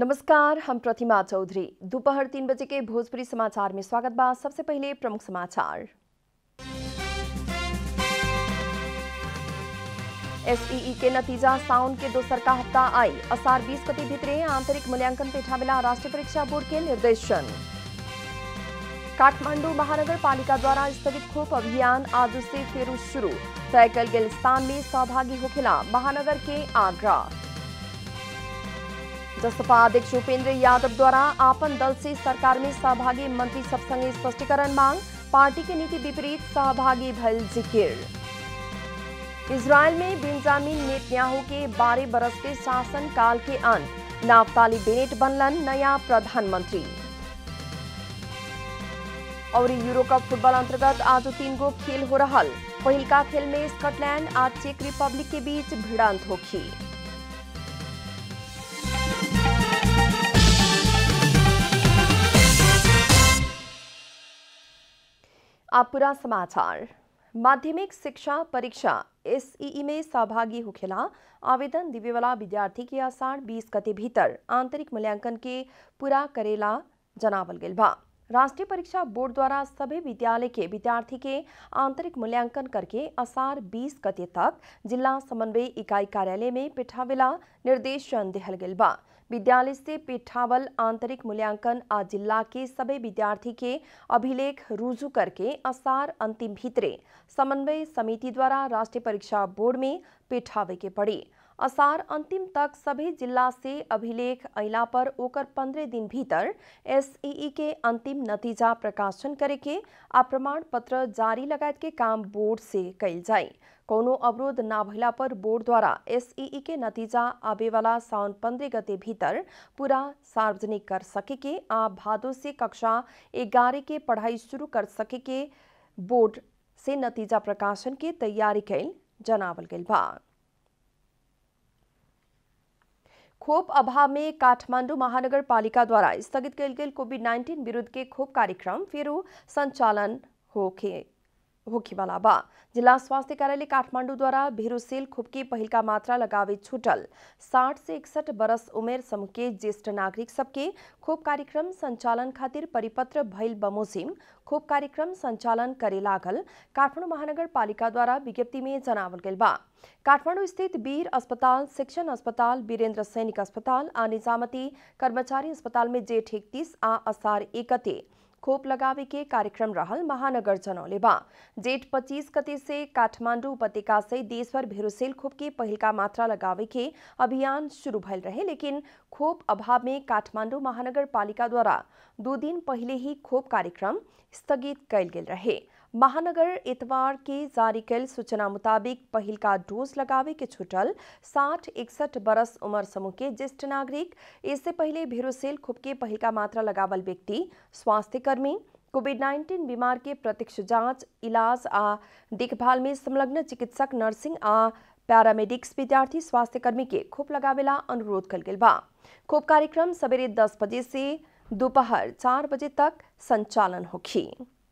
नमस्कार हम प्रतिमा चौधरी दोपहर तीन बजे के भोजपुरी समाचार में स्वागत बा सबसे पहले प्रमुख समाचार एसईई के नतीजा साउन के दोसर का हफ्ता आई असार बीस गति भितरे आंतरिक मूल्यांकन पेठावेला राष्ट्रीय परीक्षा बोर्ड के निर्देशन काठमांडू महानगर पालिका द्वारा स्थगित खोप अभियान आज से फिर शुरू तय कल गेल स्थान में सहभागी होखेला महानगर के आग्रह जसपा अध्यक्ष उपेंद्र यादव द्वारा आपन दल से सरकार में सहभागी मंत्री सब संगे स्पष्टीकरण मांग पार्टी के नीति विपरीत सहभागी भल जिकिर इसराइल में बेंजामिन नेतन्याहू के बारह बरस के शासन काल के अंत नाफ्ताली बेनेट बनलन नया प्रधानमंत्री और यूरो कप फुटबॉल अंतर्गत आज तीन गो खेल हो रहा पहिलका खेल में स्कॉटलैंड आज चेक रिपब्लिक के बीच भिड़ंत होखी आप पूरा समाचार माध्यमिक शिक्षा परीक्षा एसईई में सहभागी होखेला आवेदन देवे वाला विद्यार्थी के आसार बीस गते भीतर आंतरिक मूल्यांकन के पूरा करेला जनावल गेल बा राष्ट्रीय परीक्षा बोर्ड द्वारा सभी विद्यालय के विद्यार्थी के आंतरिक मूल्यांकन करके असार 20 गते तक जिला समन्वय इकाई कार्यालय में पिठावेला निर्देशन दिहल गेल बा विद्यालय से पिठावल आंतरिक मूल्यांकन आ जिला के सभी विद्यार्थी के अभिलेख रुजू करके असार अंतिम भीतरे समन्वय समिति द्वारा राष्ट्रीय परीक्षा बोर्ड में पिठावे के पड़ी असार अंतिम तक सभी जिला से अभिलेख अला पर ओकर पंद्रह दिन भीतर एसईई के अंतिम नतीजा प्रकाशन करे के आ प्रमाण पत्र जारी लगायत के काम बोर्ड से कैल जाए कोनो अवरोध ना भइला पर बोर्ड द्वारा एसईई के नतीजा आवे वाला साउन पंद्रह गते भीतर पूरा सार्वजनिक कर सके के आ भादो से कक्षा ग्यारह के पढ़ाई शुरू कर सके के बोर्ड से नतीजा प्रकाशन के तैयारी कैल जनावल गेल बा खोप अभाव में काठमांडू महानगर पालिका द्वारा स्थगित कल गेल कोविड नाइन्टीन विरुद्ध के खोप कार्यक्रम फेरू संचालन होखे होखे वाला बा जिला स्वास्थ्य कार्यालय काठमांडू द्वारा भेरोसेल खोप की पहिलका मात्रा लगावे छूटल साठ से इकसठ बरस उमेर समूह के ज्येष्ठ नागरिक सबके खोप कार्यक्रम संचालन खातिर परिपत्र भइल बमोजिम खोप कार्यक्रम संचालन करे लागल काठमांडू महानगर पालिका द्वारा विज्ञप्ति में जनावल गेल बा काठमांडू स्थित वीर अस्पताल शिक्षण अस्पताल वीरेंद्र सैनिक अस्पताल आ निजामती कर्मचारी अस्पताल में जेठ इकतीस आ असार एकते खोप लगावे के कार्यक्रम रहल महानगर जनौले बा जेठ पच्चीस गते से काठमांडू उपत्यका से देश भर भेरोसेल खोप के पहिलका मात्रा लगावे के अभियान शुरू भइल रहे लेकिन खोप अभाव में काठमांडू महानगर पालिका द्वारा दो दिन पहले ही खोप कार्यक्रम स्थगित कैल गेल रहे महानगर इतवार के जारी कैल सूचना मुताबिक पहिलका डोज लगावे के छूटल साठ इकसठ बरस उम्र समूह के ज्येष्ठ नागरिक इससे पहले भेरोसेल खोप के पहिलका मात्रा लगावल व्यक्ति स्वास्थ्य कर्मी कोविड नाइन्टीन बीमार के प्रत्यक्ष जांच इलाज आ देखभाल में संलग्न चिकित्सक नर्सिंग आ पैरामेडिक्स विद्यार्थी स्वास्थ्य कर्मी के खोप लगावेला अनुरोध कल गेल बा खोप कार्यक्रम सवेरे दस बजे से दोपहर चार बजे तक संचालन होखी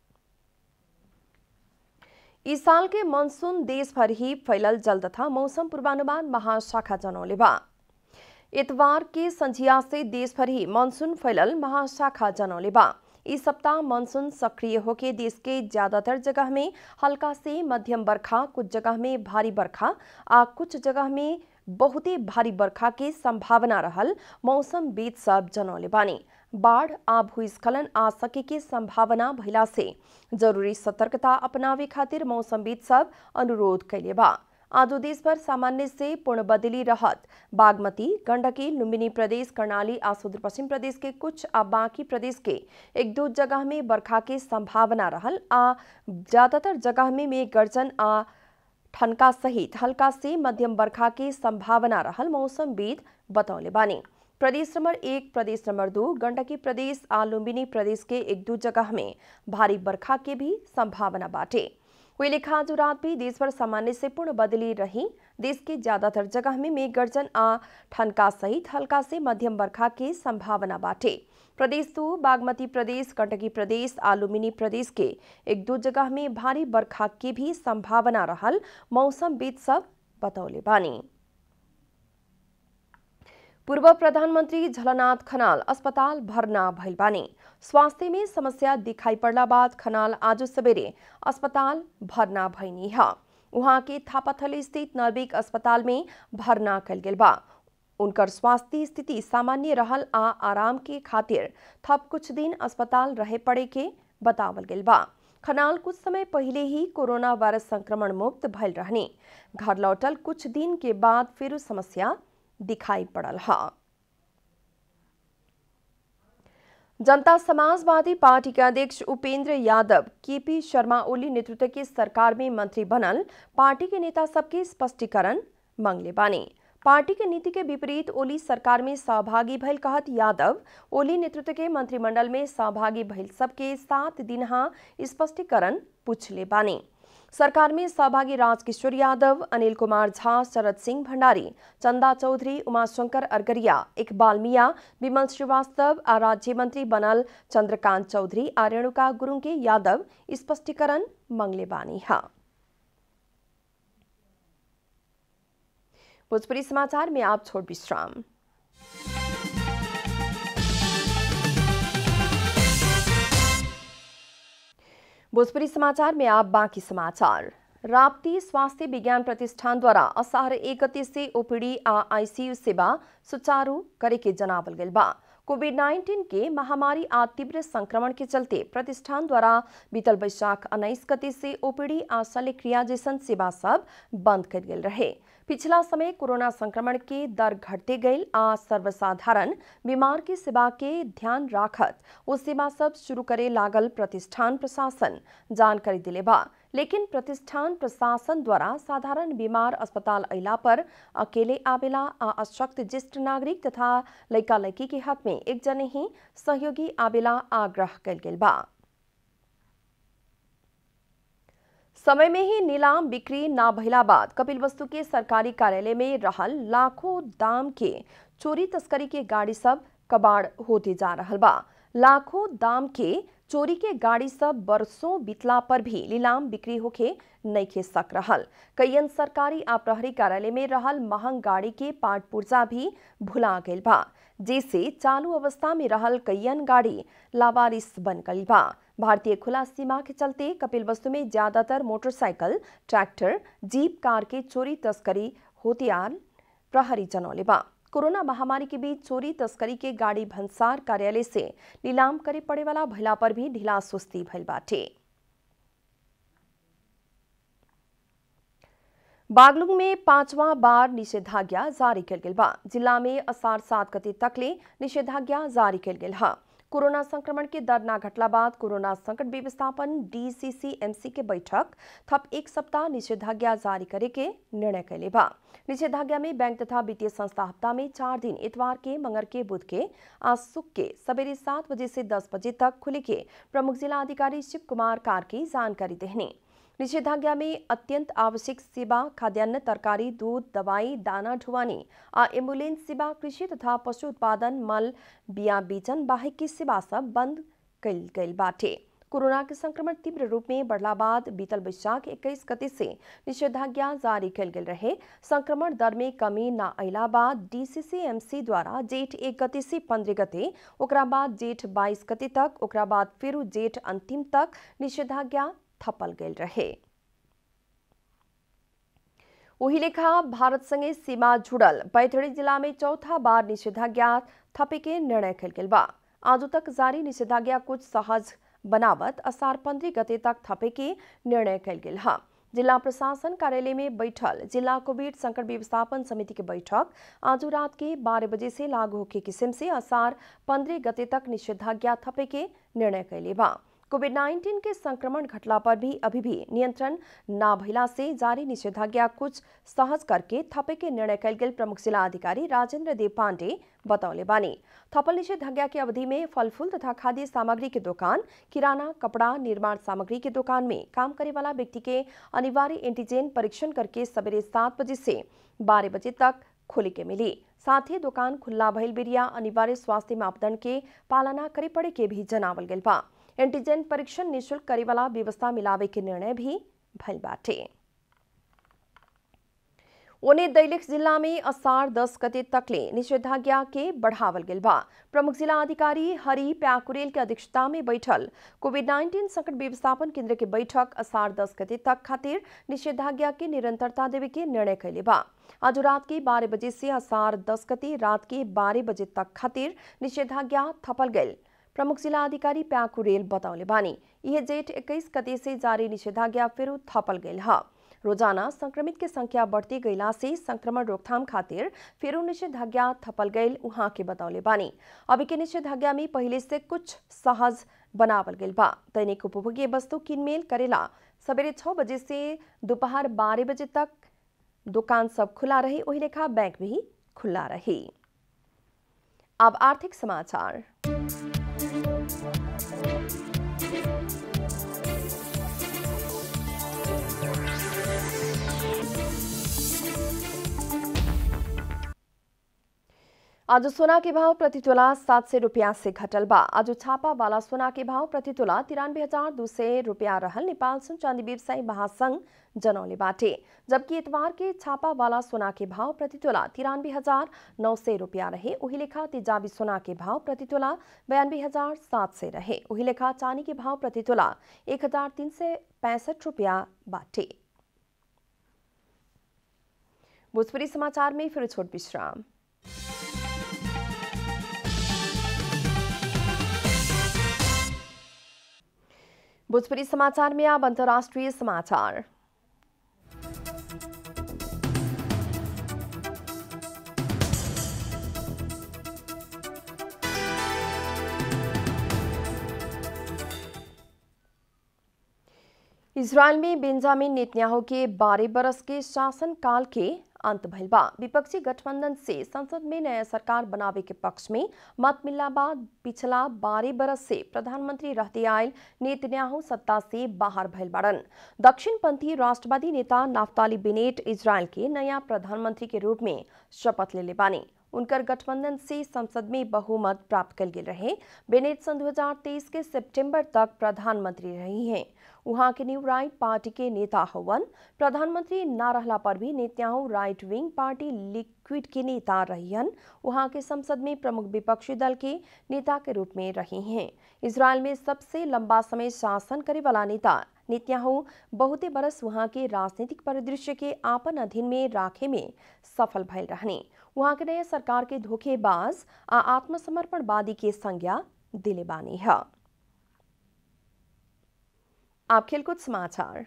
इस साल के मानसून देश भर ही फैलल जल तथा मौसम पूर्वानुमान महाशाखा जनौले बा इतवार के संझिया से देश भर ही मानसून फैलल महाशाखा जनौले बा इस सप्ताह मानसून सक्रिय होके देश के ज्यादातर जगह में हल्का से मध्यम बरखा कुछ जगह में भारी बरखा आ कुछ जगह में बहुते भारी बरखा के संभावना रहल मौसम बीत सब जनौले बानी बाढ़ आ भूस्खलन आ सके के संभावना भइला से जरूरी सतर्कता अपनावे खातिर मौसमविद सब अनुरोध कैले बा आदो देश भर सामान्य से पूर्ण बदली रहत बागमती गंडकी लुम्बिनी प्रदेश कर्णाली आ सुदूर पश्चिम प्रदेश के कुछ आ बाकी प्रदेश के एक दो जगह में बरखा के संभावना रहल आ ज्यादातर जगह में मेघ गर्जन आ ठनका सहित हल्का से मध्यम बरखा के संभावना रहल मौसमविद बतौले बानी प्रदेश नंबर एक प्रदेश नंबर दो गंडकी प्रदेश आ लुम्बिनी प्रदेश के एक दो जगह में भारी बरखा के भी संभावना बाटे हुई लिखा जो रात भी देश भर सामान्य से पूर्ण बदली रही देश के ज्यादातर जगह में मेघ गर्जन आ ठनका सहित हल्का से मध्यम बरखा के संभावना बाटे प्रदेश दो बागमती प्रदेश गंडकी प्रदेश आ लुम्बिनी प्रदेश के एक दो जगह में भारी बरखा के भी संभावना रहल मौसमविद सब बतौले बानी पूर्व प्रधानमंत्री झलनाथ खनाल अस्पताल भर्ना भइल बानी स्वास्थ्य में समस्या दिखाई पड़ला बाद खनाल आज सवेरे अस्पताल भर्ना भइनी है उहाँ के थापाथली स्थित नर्बिक अस्पताल में भर्ना कल गेल बा उनकर स्वास्थ्य स्थिति सामान्य रहल आ आराम के खातिर थप कुछ दिन अस्पताल रहे पड़े के बतावल गेल बा खनाल कुछ समय पहले ही कोरोना वायरस संक्रमण मुक्त भइल रहनी घर लौटल कुछ दिन के बाद फिर समस्या दिखाई पड़ल है जनता समाजवादी पार्टी के अध्यक्ष उपेंद्र यादव केपी शर्मा ओली नेतृत्व के सरकार में मंत्री बनल पार्टी के नेता सबके स्पष्टीकरण मांगले बानी पार्टी के नीति के विपरीत ओली सरकार में सहभागी भइल कहत यादव ओली नेतृत्व के मंत्रिमंडल में सहभागी भइल सबके सात दिन स्पष्टीकरण पूछले बानी सरकार में सहभागी राजकिशोर यादव अनिल कुमार झा शरद सिंह भंडारी चंदा चौधरी उमाशंकर अरगरिया इकबाल मिया विमल श्रीवास्तव आ राज्य मंत्री बनल चंद्रकांत चौधरी आ रेणुका गुरुंग के यादव स्पष्टीकरण मंगले बानी है भोजपुरी समाचार में आप छोड़ विश्राम भोजपुरी समाचार में आप बाकी समाचार राप्ती स्वास्थ्य विज्ञान प्रतिष्ठान द्वारा असार एक गति से ओपीडी आ आईसीयू सेवा सुचारू करे के जनावल गल बा कोविड 19 के महामारी आ तीव्र संक्रमण के चलते प्रतिष्ठान द्वारा बीतल बैशाख उन्नीस गति से ओपीडी आ शल्यक्रिया जैसन सेवा सब बंद कर गेल रहे पिछला समय कोरोना संक्रमण के दर घटते गई आ सर्वसाधारण बीमार की सेवा के ध्यान राखत वो सेवा सब शुरू करे लागल प्रतिष्ठान प्रशासन जानकारी दिले बा लेकिन प्रतिष्ठान प्रशासन द्वारा साधारण बीमार अस्पताल अला पर अकेले आवेला आ अशक्त ज्येष्ठ नागरिक तथा लड़का लड़की के हाथ में एक जने ही सहयोगी आवेला आग्रह कल गेल बा समय में ही नीलाम बिक्री ना भइला बाद कपिल वस्तु के सरकारी कार्यालय में रहल लाखों दाम के चोरी तस्करी के गाड़ी सब कबाड़ होते जा रहल बा लाखों दाम के चोरी के गाड़ी सब बरसों बीतला पर भी नीलाम बिक्री होके नइखे सक रहल कईयन सरकारी आ प्रहरी कार्यालय में रहल महंग गाड़ी के पार्ट पुर्जा भी भुला गइल बा जैसे चालू अवस्था में रहल कईयन गाड़ी लावारिस बन गइल बा भारतीय खुला सीमा के चलते कपिल वस्तु में ज्यादातर मोटरसाइकिल ट्रैक्टर जीप कार के चोरी तस्करी होतियार प्रहरी जनौले बा कोरोना महामारी के बीच चोरी तस्करी के गाड़ी भंसार कार्यालय से नीलाम करे पड़े वाला भइला पर भी ढिला सुस्ती भइल बाटे बागलुंग में पांचवा बार निषेधाज्ञा जारी कल गेल बा जिला में असार सात गते तकले निषेधाज्ञा जारी कल गेल हा कोरोना संक्रमण के दर ना घटला बाद कोरोना संकट व्यवस्थापन डीसीसीएमसी के बैठक थप एक सप्ताह निषेधाज्ञा जारी करे के निर्णय कैले बा निषेधाज्ञा में बैंक तथा वित्तीय संस्था हफ्ता में चार दिन इतवार के मंगर के बुध के आज सुख के सवेरे सात बजे से दस बजे तक खुले के प्रमुख जिला अधिकारी शिव कुमार कार की जानकारी देने निषेधाज्ञा में अत्यंत आवश्यक सेवा खाद्यान्न तरकारी दूध दवाई दाना ढुवानी आ एम्बुलेंस सेवा कृषि तथा पशु उत्पादन मल बिया बीजन बाहिक की सेवा सब बंद कल गई बाटे कोरोना के संक्रमण तीव्र रूप में बढ़ला बाद बीतल बैशाख इक्कीस गति से निषेधाज्ञा जारी कल गेल रहे संक्रमण दर में कमी न अला बाद डीसीसीएमसी द्वारा जेठ एक गति से पंद्रह गते ओकरा बाद जेठ बाईस गति तक ओकरा बाद फिर जेठ अंतिम तक निषेधाज्ञा थपल गेल रहे वही लेखा भारत संगे सीमा जुड़ल बैतडी जिला में चौथा बार निषेधाज्ञा थपे के निर्णय कल गेल बा आज तक जारी निषेधाज्ञा कुछ सहज बनावत असार पंद्रह गते तक थपे के निर्णय कल गेल हा जिला प्रशासन कार्यालय में बैठल जिला कोविड संकट व्यवस्थापन समिति की बैठक आज रात के बारह बजे से लागू होके किस्म से असार पंद्रह गते तक निषेधाज्ञा थपे के निर्णय कैले बा कोविड 19 के संक्रमण घटला पर भी अभी भी नियंत्रण ना भइला से जारी निषेधाज्ञा कुछ सहज करके थपे के निर्णय कल गेल प्रमुख जिला अधिकारी राजेंद्र देव पांडे बतौले बानी थपल निषेधाज्ञा के अवधि में फल फूल तथा खाद्य सामग्री के दुकान किराना कपड़ा निर्माण सामग्री के दुकान में काम करे वाला व्यक्ति के अनिवार्य एंटीजन परीक्षण करके सवेरे सात बजे से बारह बजे तक खोले के मिली साथ ही दुकान खुला भइल बिरिया अनिवार्य स्वास्थ्य मापदंड के पालना करे पड़े के भी जनावल गेल बा एंटीजन परीक्षण निशुल्क करे वाला व्यवस्था मिलावे के निर्णय भी भइल बाटे ओने दैलेख जिल्ला में असार दस गते तकले निषेधाज्ञा के बढ़ावल गेल बा प्रमुख जिला अधिकारी हरि प्याकुरेल के अध्यक्षता में बैठल कोविड नाइन्टीन संकट व्यवस्थापन केंद्र के बैठक असार दस गते तक खातिर निषेधाज्ञा के निरंतरता देवे के निर्णय कैले बा आज रात के बारह बजे से असार दस गते रात के बारह बजे तक खातिर निषेधाज्ञा थपल गई प्रमुख जिला अधिकारी प्याकुरेल बताउले बानी यह जेठ इक्कीस गते से जारी निषेधाज्ञा फिर थपल गई है रोजाना संक्रमित के संख्या बढ़ती गईला से संक्रमण रोकथाम खातिर फिर निषेधाज्ञा थपल गईल उहाँ के बतौले बानी अभी के निषेधाज्ञा में पहले से कुछ सहज बनावल गईल बा दैनिक उपभोग्य वस्तु किनमेल करेला सवेरे छह बजे से दोपहर बारह बजे तक दुकान सब खुला रही वही लेखा बैंक भी खुला रही अब आर्थिक समाचार आज सोना के भाव प्रति तोला सात सौ रुपया से घटल बा आज छापा वाला सोना के भाव प्रति तोला तिरानवे हजार दू सौ रुपया रहल नेपाल सुन चांदी व्यवसायी महासंघ जनौले बाटे जबकि इतवार के छापा वाला सोना के भाव प्रति तोला तिरानवे हजार नौ सौ रुपया रहे वही लेखा तेजाबी सोना के भाव प्रति तोला बयानवे हजार सात सौ रहे वही लेखा चांदी के भाव प्रति तोला एक हजार तीन सौ पैंसठ रुपया बाटे भोजपुरी समाचार में फिर छोट विश्राम भोजपुरी समाचार में अब अंतर्राष्ट्रीय समाचार इसराइल में बेंजामिन नेतन्याहू के बारह बरस के शासनकाल के अंत भइल बा विपक्षी गठबंधन से संसद में नया सरकार बनावे के पक्ष में मत मिलला बाद पिछला बारह बरस से प्रधानमंत्री रहते आयल नेतन्याहू सत्ता से बाहर भइल बाड़न दक्षिणपंथी राष्ट्रवादी नेता नाफ्ताली बेनेट इजराइल के नया प्रधानमंत्री के रूप में शपथ ले ले बानी उनकर गठबंधन से संसद में बहुमत प्राप्त कल गेल रहे बेनेट सन 2023 के सितंबर तक प्रधानमंत्री रही हैं वहां के न्यू राइट पार्टी के नेता हवन प्रधानमंत्री न रहला पर भी नेताओं राइट विंग पार्टी लिक्विड के नेता रहियन वहां के संसद में प्रमुख विपक्षी दल के नेता के रूप में रही हैं इसराइल में सबसे लंबा समय शासन करे वाला नेता नेतन्याहू बहुते बरस वहां के राजनीतिक परिदृश्य के आपन अधीन में राखे में सफल भयल रहने वहां के नए सरकार के धोखेबाज आ आत्मसमर्पणवादी के संज्ञा दिले बानी है आप खेलकूद समाचार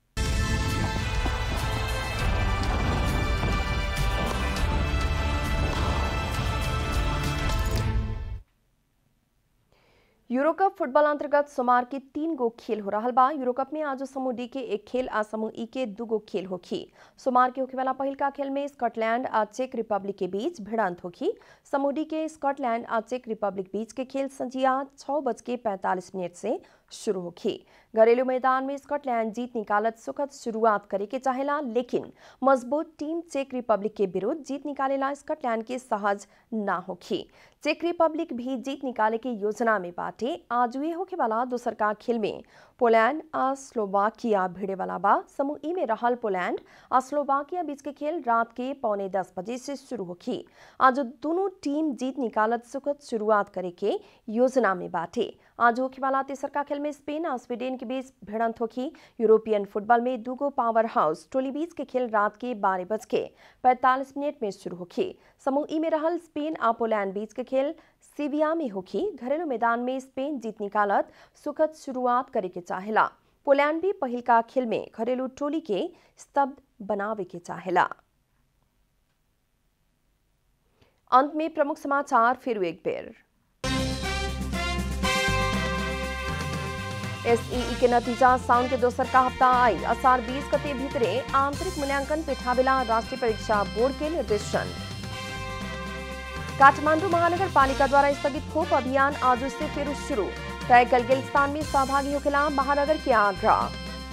यूरोकप फुटबॉल अंतर्गत सोमवार के तीन गो खेल हो रहा बा यूरोकप में आज समूह डी के एक खेल आ समूह ई के दू गो खेल होखी सोमवार के होखे वाला पहिल का खेल में स्कॉटलैंड आ चेक रिपब्लिक के बीच भिड़ंत होखी समूह डी के स्कॉटलैंड आ चेक रिपब्लिक बीच के खेल संजिया छह बज के पैंतालीस मिनट से शुरू होखी घरेलू मैदान में स्कॉटलैंड जीत निकालत सुखद शुरुआत करे के चाहेला लेकिन मजबूत टीम चेक रिपब्लिक के विरुद्ध जीत निकालेला स्कॉटलैंड के सहज ना होखी चेक रिपब्लिक भी जीत निकाले के योजना में बाटे आज हुए होके वाला दोसर का खेल में पोलैंड आ स्लोवाकिया भिड़े वाला बा समूह ई में रहल पोलैंड आ स्लोवाकिया बीच के खेल रात के पौने दस बजे से शुरू होखी आज दोनों टीम जीत निकालत सुखद शुरुआत करे के योजना में बाटे आज होखे वाला तेसर का खेल में स्पेन और स्वीडन के बीच भिड़ंत होखी यूरोपियन फुटबॉल में दूगो पावर हाउस टोली बीच के खेल रात के बारह बज के पैंतालीस मिनट में शुरू होखी समूह ई में रहल स्पेन आ पोलैंड बीच के खेल सीविया में होखी घरेलू मैदान में स्पेन जीत निकालत सुखद शुरुआत करे के चाहेला पोलैंड भी पहिल का खेल में घरेलू टोली के स्तब्ध बनावे के चाहेला अंत में प्रमुख समाचार फिर एक बेर एसईई के नतीजा साउन के दोसर का हफ्ता आई असार बीस गते भीतरे आंतरिक मूल्यांकन पिठावेला राष्ट्रीय परीक्षा बोर्ड के निर्देशन काठमांडू महानगर पालिका द्वारा स्थगित खोप अभियान आज से फिर शुरू तय कल गेल स्थान में सहभागी होकेला महानगर के आग्रह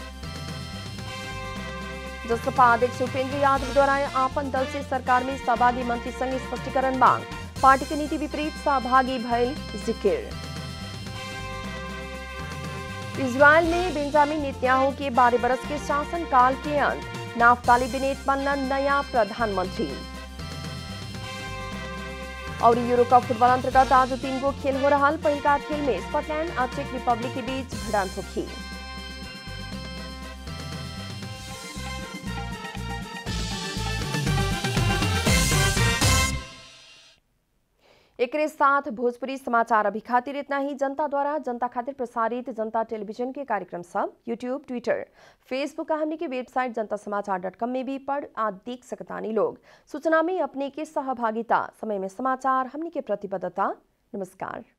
जसपा अध्यक्ष उपेंद्र यादव द्वारा आपन दल से सरकार में सहभागी मंत्री संग स्पष्टीकरण मांग पार्टी की नीति विपरीत सहभागी भयल जिक्र इजरायल में बेंजामिन नेतन्याहू के बारह बरस के शासनकाल के अंत नाफ्ताली बिनेट बनलन नया प्रधानमंत्री और यूरो कप फुटबॉल अंतर्गत आज तीन गो खेल हो रहा पहिलका खेल में स्कॉटलैंड और चेक रिपब्लिक के बीच भिड़ंत होखी एक साथ भोजपुरी समाचार अभी खातिर इतना ही जनता द्वारा जनता खातिर प्रसारित जनता टेलीविजन के कार्यक्रम सब यूट्यूब ट्विटर फेसबुक का हमने की वेबसाइट जनता समाचार डॉट कॉम में भी पढ़ आ देख सकतानी लोग सूचना में अपने के सहभागिता समय में समाचार हमने के प्रतिबद्धता नमस्कार